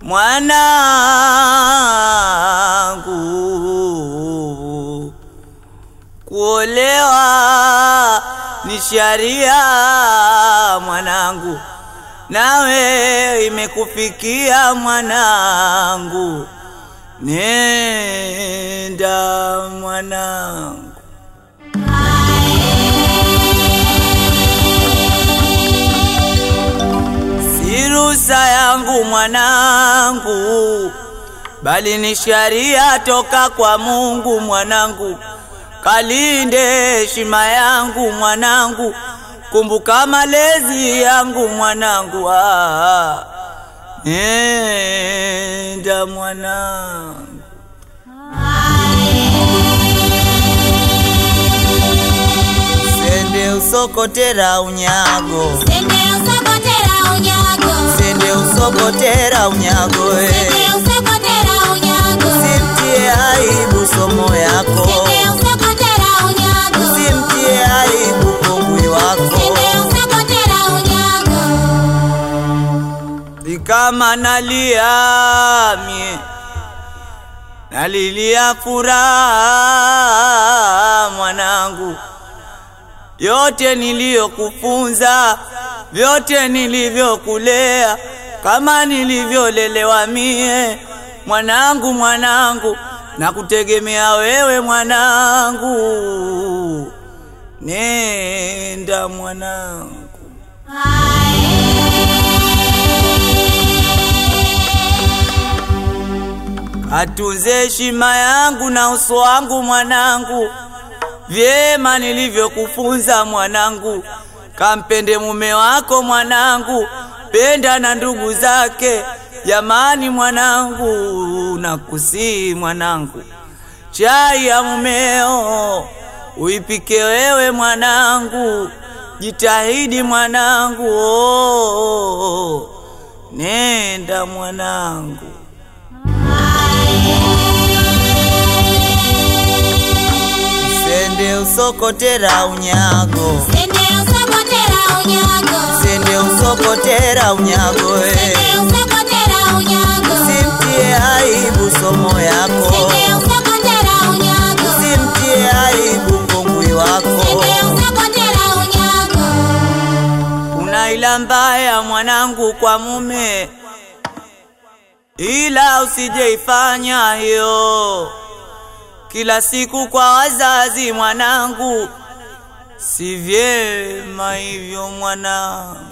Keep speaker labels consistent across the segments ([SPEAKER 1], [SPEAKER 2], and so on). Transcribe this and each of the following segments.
[SPEAKER 1] mwanangu, kuolewa ni sharia mwanangu, nawe imekufikia mwanangu, nenda mwanangu. Si ruhusa yangu mwanangu, bali ni sharia toka kwa Mungu mwanangu. Kalinde heshima yangu mwanangu, kumbuka malezi yangu mwanangu. Ah, nenda mwanangu. Sende usokotera unyago,
[SPEAKER 2] Sende usokotera unyago.
[SPEAKER 1] sende usokotera unyago eh.
[SPEAKER 2] Sende usokotera unyago.
[SPEAKER 1] Simtie aibu somo yako,
[SPEAKER 2] Sende usokotera unyago.
[SPEAKER 1] simtie aibu kongwi wako.
[SPEAKER 2] Sende usokotera unyago.
[SPEAKER 1] Ni kama nalia mie, nalilia furaha mwanangu, yote niliyokufunza, vyote nilivyokulea, kama nilivyolelewa mie mwanangu, mwanangu, na kutegemea wewe mwanangu, nenda mwanangu. Atunze heshima yangu na uso wangu mwanangu, vyema nilivyokufunza mwanangu. Kampende mume wako mwanangu, penda na ndugu zake. Jamani mwanangu, nakusii mwanangu, chai ya mumeo uipike wewe mwanangu, jitahidi mwanangu, oh, nenda mwanangu. Sende usokotera unyago,
[SPEAKER 2] Sende usokotera unyago.
[SPEAKER 1] sende usokotera unyago eh.
[SPEAKER 2] Sende usokotera unyago.
[SPEAKER 1] Simtie aibu somo yako,
[SPEAKER 2] Sende usokotera unyago.
[SPEAKER 1] simtie aibu kongwi wako.
[SPEAKER 2] Sende usokotera unyago.
[SPEAKER 1] Kuna ila mbaya mwanangu kwa mume, ila usijeifanya hiyo kila siku kwa wazazi mwanangu, si vyema hivyo mwanangu.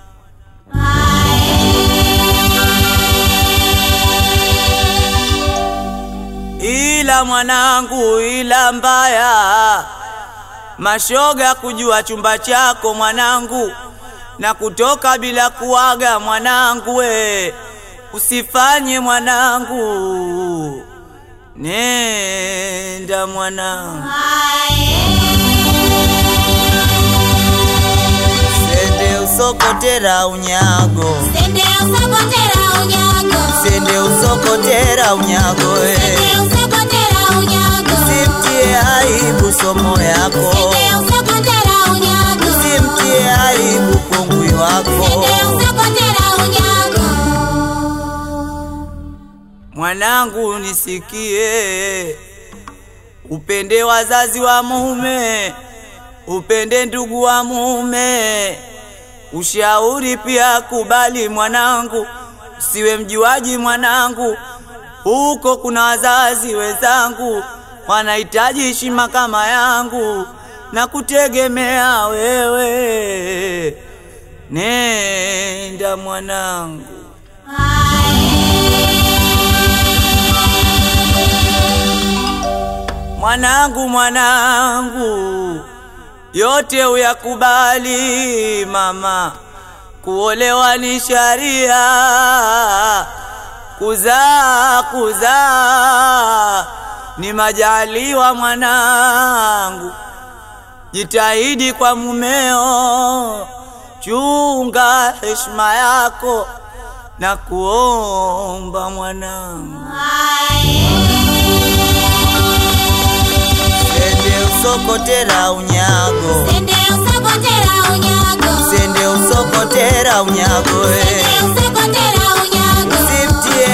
[SPEAKER 1] Ila mwanangu, ila mbaya mashoga kujua chumba chako mwanangu, na kutoka bila kuaga mwanangu, we usifanye mwanangu, nenda mwanangu. Sende usokotera unyago,
[SPEAKER 2] Sende usokotera unyago.
[SPEAKER 1] sende usokotera unyago, we
[SPEAKER 2] Sende usokotera unyago.
[SPEAKER 1] simtie aibu somo yako,
[SPEAKER 2] Sende usokotera unyago.
[SPEAKER 1] simtie aibu kongwi wako.
[SPEAKER 2] Sende usokotera unyago.
[SPEAKER 1] Mwanangu nisikie, upende wazazi wa mume, upende ndugu wa mume, ushauri pia kubali mwanangu, usiwe mjuaji mwanangu, huko kuna wazazi wenzangu wanahitaji heshima kama yangu na kutegemea wewe, nenda mwanangu. Mwanangu, mwanangu, yote uyakubali mama, kuolewa ni sharia, kuzaa kuzaa ni majaliwa mwanangu, jitahidi kwa mumeo, chunga heshima yako na kuomba mwanangu. Sende usokotera unyago,
[SPEAKER 2] Sende usokotera unyago.
[SPEAKER 1] sende usokotera unyago, eh.
[SPEAKER 2] Sende usokotera unyago.
[SPEAKER 1] simtie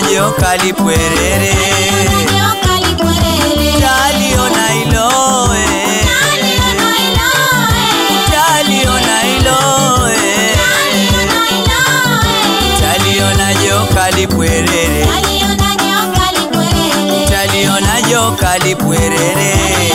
[SPEAKER 1] joka lipwerere
[SPEAKER 2] Nyoka lipwerere.
[SPEAKER 1] taliona iloe
[SPEAKER 2] Aliona iloe.
[SPEAKER 1] taliona iloe
[SPEAKER 2] Aliona iloe.
[SPEAKER 1] taliona joka lipwerere
[SPEAKER 2] Aliona nyoka lipwerere.
[SPEAKER 1] taliona joka lipwerere